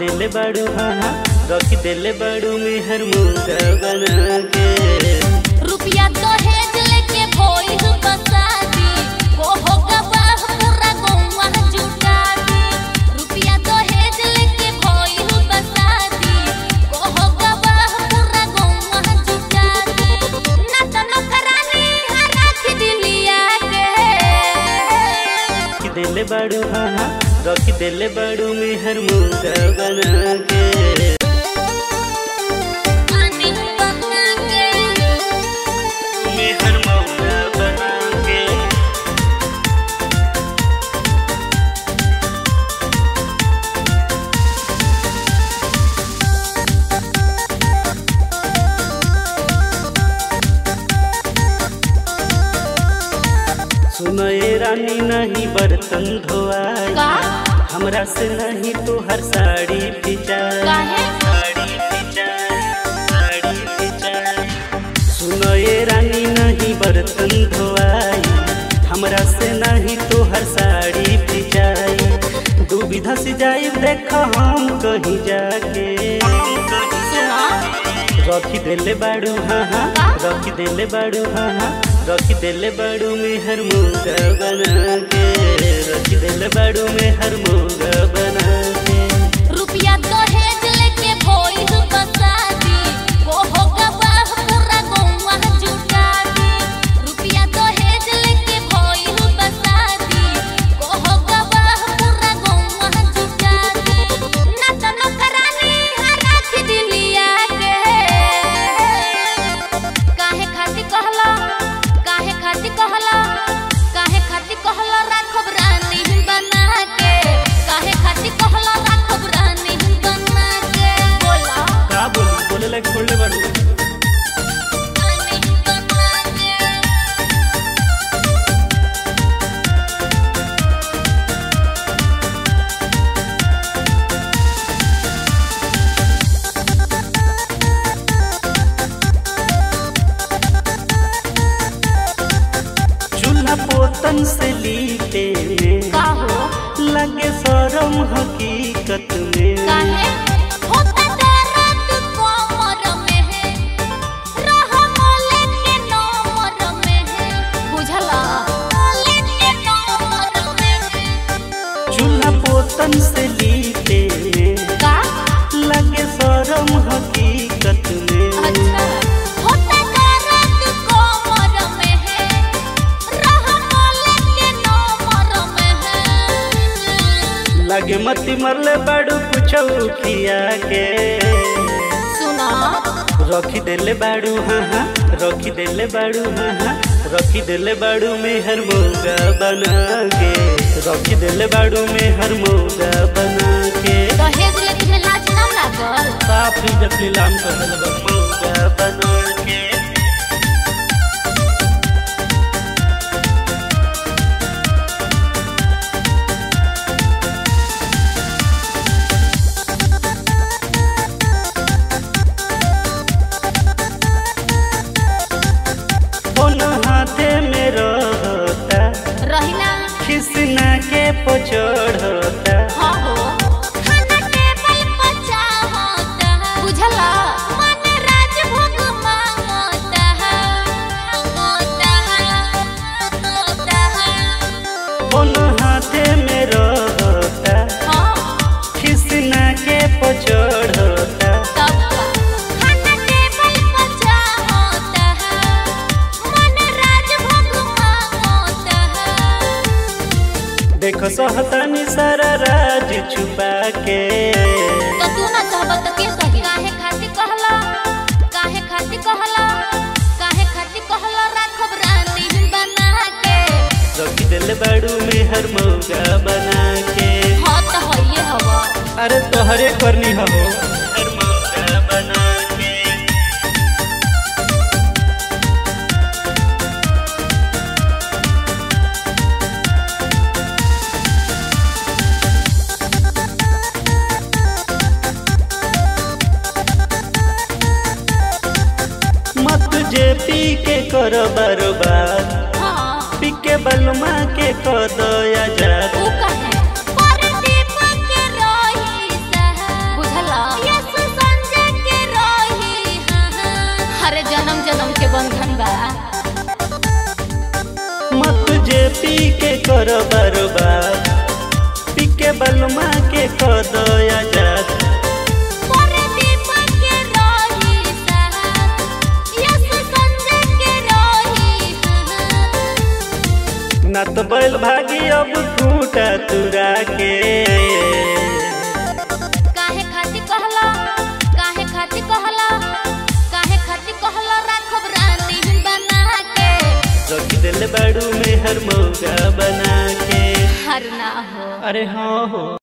देले बाड़ू हाँ हाँ रख देले बाड़ू मेहर मुर्गा बना के रुपया दहेज लेके भइल बसादी ओहो गवाह पूरा गौवा जुटा दी रुपया दहेज लेके भइल बसादी ओहो गवाह पूरा गौवा जुटा दी ना त नौकरानी राख दिलिया के रख देले बाड़ू हाँ हाँ रख देले बाड़ू मेहर मुर्गा बना के पानी बना के मेहर मुर्गा बना के सुनए रानी नहीं बर्तन धोआई का हमरा से नहीं तो हर साड़ी पिचाई काहे? साड़ी पिचाई साड़ी पिचाई सुनए रानी नहीं बर्तन धोआई हमरा से नहीं तो हर साड़ी पिचाई दुविधा से जाई देख हम कहीं जाके सुना रखी देले बाड़ू हाँ हाँ का? रखी देले बाड़ू हाँ हाँ रखी देले बाड़ू में हर मुर्गा बना के रखी देले बाड़ू में हर मुर्गा बना के रुपया दहेज लेके भइल बसादी ओहो गवाह पूरा गौवा जुटा दी रुपया दहेज लेके भइल बसादी ओहो गवाह पूरा गौवा जुटा दी ना त नौकरानी राख दिलिया के काहे खातिर कहला काहे खातिर कहला काहे खातिर कहला राखब रानी बना के काहे खातिर कहला राखब रानी बना के बोला का बोली बोले लायक छोड़ले बाड़ू रानी बना के चूल्हा पोतन से लीटे में का हो लगे शरम हकीकत में काहे होता दर्द कमर में है रह मोले के नमर में है बुझला मोले के नमर में है चूल्हा पोतन से लीटे में का लगे शरम हकीकत में अच्छा होता दर्द कमर में है रह मोले के नमर में है लगे मती मरले बाड़ू कुछ खिया के सुना रखी देले बाड़ू हाँ हाँ रखी देले बाड़ू हाँ हाँ रखी देले बाड़ू में हर मोगा बना के रखी देले बाड़ू में हर मोगा बना के दहेज लेके में लाज ना लागल साफ इज्जत नीलाम कर देले बा मोगा बना के फोन हाथे में रहता रहिला खिसना के पचड़ता हाँ हो खाना टेबल पर चाहता बुझला मन राजभोग मांगता मांगता मांगता फोन हाथे में रहता हाँ खिसना के पचड़ता तब का खाना टेबल पर चाहता मन राजभोग मांगता देखो सहतानी सारा राज छुपा के तो तू ना चाहबा तो के सही काहे खातिर कहला काहे खातिर कहला काहे खातिर कहला राखब रानी बना के रखी दिल बाड़ू में हर मौका बना के हाँ तो हइये हवा अरे तोहरे करनी हो हर मौका बना के मत जे पी के कर बर्बाद हाँ पी के बलमा के कद आजाद ऊ कहे पर दीपक रही सह बंधन बा मत जे पी के कर बर्बाद पी के बलमा के कदया जात मोरे दीपक के रही साथ यस संजय के रही हाथ न तो बैल भागी अब खूटा तुरा के काहे खाती कहला काहे खाती कहला काहे खाती कहला राखब रानी बना के रख दिल बड़ू में हर मौका बना के हर ना हो अरे हाँ हो